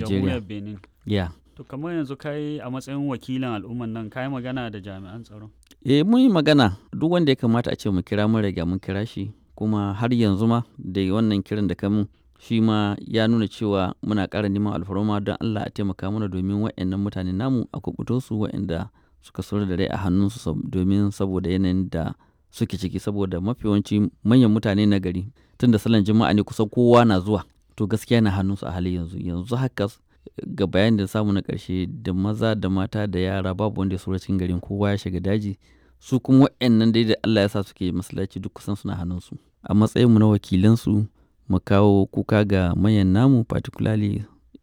Najeriya. jamhuriyar Benin. Yeah. To kamar yanzu kai a matsayin wakilin al'umman nan kai magana da jami'an tsaro. Eh mun yi magana duk wanda ya kamata a ce mu kira mun riga mun kira shi kuma har yanzu ma da wannan kiran da kamun shi ma ya nuna cewa muna ƙara neman alfarma don Allah a taimaka mana domin waɗannan mutane namu a kubuto su waɗanda suka saura da rai a hannunsu sab- domin saboda yanayin da suke ciki saboda mafi yawanci manyan mutane na gari tun da salon jima'a ne kusan kowa na zuwa to gaskiya na hannunsu a halin yanzu yanzu haka ga bayanin da samu na ƙarshe da maza da mata da yara babu wanda ya saura cikin garin kowa ya shiga daji su kuma waɗannan dai da Allah ya sa suke masallaci duk kusan suna hannunsu a matsayinmu na wakilansu mu kawo kuka ga manyan namu particularly